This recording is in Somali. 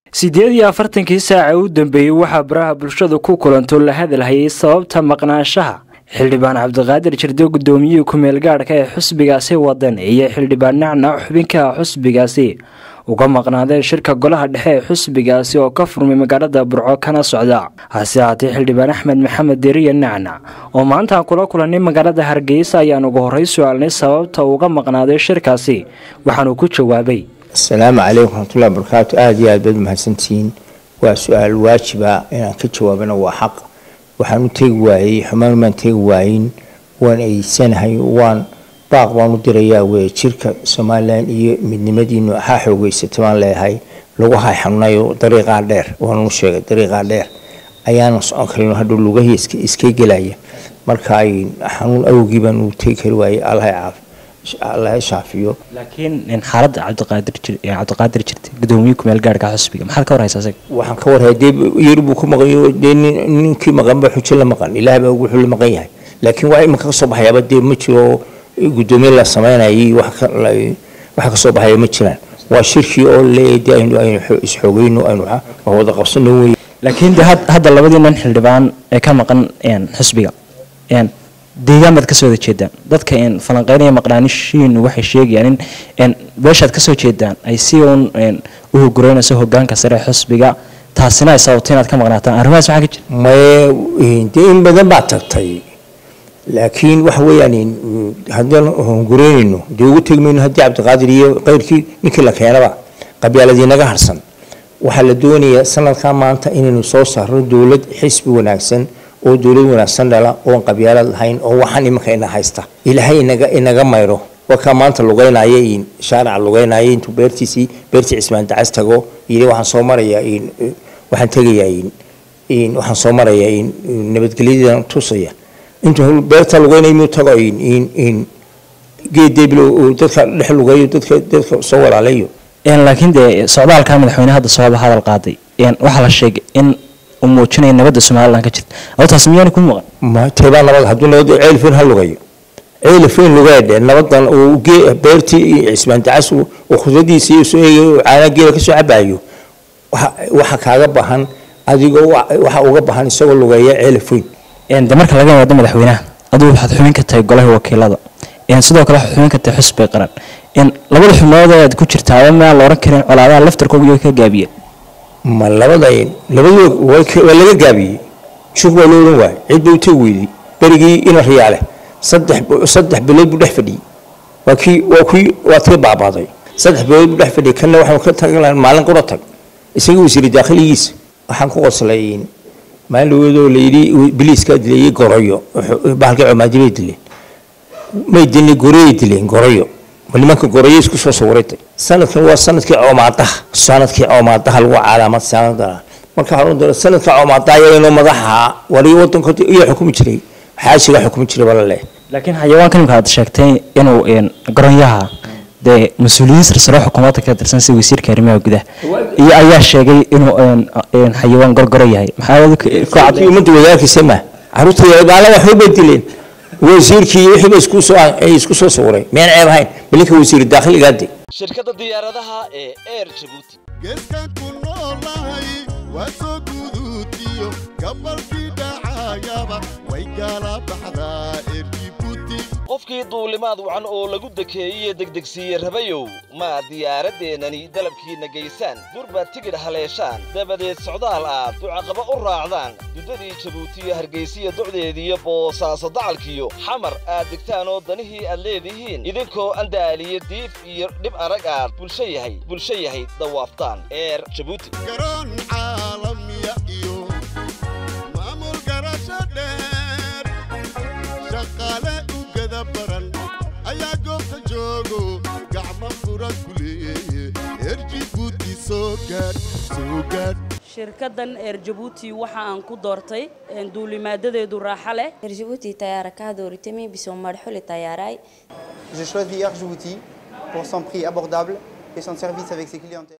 siddeed iyo afartankii saaca u dambeeyey waxaa baraha bulshadu ku kulanto la hadalhayay sababta maqnaanshaha xildhibaan cabdiqaadir jirde guddoomiyihii ku-meel gaadhka ee xusbigaasi wadan iyo xildhibaan nacnac xubinka xusbigaasi uga maqnaadeen shirka golaha dhexe ee xusbigaasi oo ka furmay magaalada burco kana socda hase haatee xildhibaan axmed maxamed deriya nacnac oo maantaan kula kulannay magaalada hargeysa ayaan ugu horey su-aalnay sababta uga maqnaaday shirkaasi waxaanuu ku jawaabay asalaamu calaykum waraxmatullahi barakaatu aada iyo aad baad mahadsantihiin waa su-aal waajiba inaan ka jawaabana waa xaq waxaan u teegi waayey xumaan maan teegi waayin waan eedsanahay waan baaq baan u dirayaa weye jirka somalilan iyo midnimadiinu axaa xoogeysata baan leeyahay lagu hay xanuunayo dariiqaa dheer waan u sheegay dariiqaa dheer ayaanan socon karin hadhow lugahii iska gelaya marka ay xanuun awgii baan u teegi kari waayey allaha caafi allaha shaafiyo laakiin xaaladda cabdiqaadir jirta gudoomiye kumeel gaarhka xusbiga maxaad ka warhaysaa isaga waxaan ka warhaya dee yar buu ku maqanyo dee ninkii maqanba xujo la maqan ilaah baa wuxuu la maqan yahay laakiin waa iminka kasoo baxayaaba dee ma jiro gudoomiye la sameynayay waxa kasoo baxaya ma jiraan waa shirkii oo leeyahay dee aynu aynu isxoogeyno aynu wada qabsano wey laakiin de hadda labadii nin xildhibaan ee ka maqan xusbiga deegaan baad kasoo wada jeedaan dadka falanqeynaya maqnaanishiinu waxay sheegayaan in beeshaad kasoo jeedaan ay si uun u hogureynayso hogaanka sare ee xusbiga taasina ay sababto inaad ka maqnaataan arrimahaas maxaa ka jira maye dee in badan baa tagtay laakiin waxa weeyaan haddaan hogureynayno dee ugu tegi mayno haddii cabdiqaadir iyo keyrkii ninkii la keenaba qabyaaladii naga harsan waxaa la doonayaa sanadkaa maanta inaynu soo saarno dowlad xisbi wanaagsan oo dowlad wanaagsan dhala oon qabyaalad lahayn oo waxaan imanka ina haysta ilaahay inaga inaga mayro wakaa maanta lugeynaya shaarica lugeynaya intuu beertiisii beertii cismaan dacas tago yidhi waxaan soo marayaa waxaan tegayaa waxaan soo marayaa nabadgelyadan tusaya intuu beerta lugeynaya muu tago geed debil dadka dhex lugeeyo dadka dadka soo walaalayo laakiin dee socdaalka madaxweyne hadda sababa hadal qaaday waxaa la sheegay in uu muujinaya nabadda somalilan ka jirta adotaas miyaana ku maqan teebaa nabad hadduu nabad ceelfeyn ha lugayo ceelfeyn lugeedhe nabadan uu beertii cismaan dacas uu khudradiisa iyo soo eegayo caana geela kasoo cabayo waxa kaaga bahan adigoo waxa uga bahan isagoo lugeeya ceelfeyn de marka laga wado madaxweynaha aduu waxaad xubin ka tahay golaha wakiilada sidoo kale waxaad xubin ka tahay xusbi qaran labada xubnood aad ku jirtaaba maa la oran karin colaadaha laftarkooga iyo ka gaabiyeen ma labada labadood waa laga gaabiyey shug waa loo oran waayay cid bay u tegi weydey berigii ina riyaale saddex saddex bilood buu dhex fadhiyey waa kii waa kii waa tii baabaaday saddex bilood buu dhex fadhiyey kanna waxaanu ka tagan maalin qura tag isaga wasiiri daakhiligiisa waxaan ku qoslay maalin dhaweedoo layidhi biliiskaa dileeyey goroyo bahalkii comaadi bay dileen may dilin goroyay dileen goroyo nimanka gorayo isku soo sawiratay sanadkan waa sanadkii coomaadaha sanadkii coomaadaha lagu calaamad sanada marka waxaan doono sanadka coomaadaha ayaynoo madaxa wari wadanka iyo xukumi jiray xaashiga xukumi jiray bala leh laakiin xayawaanka nimka aad sheegtay inuu garonyaha dee mas-uuliyiin sarsare xukuumadda ka tirsan sida wasiirka arrimaha gudaha iyo ayaa sheegay inuu xayawaan gorgoro yahay maxaa ummadda wadaarkiisa ma caruurta baala waxba bay dileen wasiirkii wixiiba isku soo isku soo sawiray miyaan ceeb ahayn balinka wasiir daakhiligaade shirkadda diyaaradaha ee air jabuuti geeskan ku noolahay waa soo guduutiyo gabalkii dhacayaba way gaala baxdaa eer jibuuti qofkii duulimaad wacan oo lagu dekeeyey degdegsiiye rabayow ma diyaaraddeenani dalabkiinna geysaan durbaad tigidh haleeshaan dabadeed socdaal aad ducaqaba u raacdaan duddadii jabuutiyo hargaysiya docdeediiyo boosaaso dacalkiyo xamar aad degtaan oo danihii aad leedihiin idinkoo andaaliyo diif iyo dhib arag aad bulsho yahay bulsho yahay dawaaftaan eer jabuuti garoon caalamiya iyo maamul garasho dheer shaqaale u gada baran ayaa goobta joogo gacmo fura ku leeye eer jibuuti soo gaadh soo gaadh shirkaddan eer jabuuti waxa aan ku doortay duulimaadadeedu raaxo leh eer jabuuti tayaara kaa dooritami bisoo marxuli tayaaray J'ai choisi Air Djibouti pour son prix abordable et son service avec ses clientèles.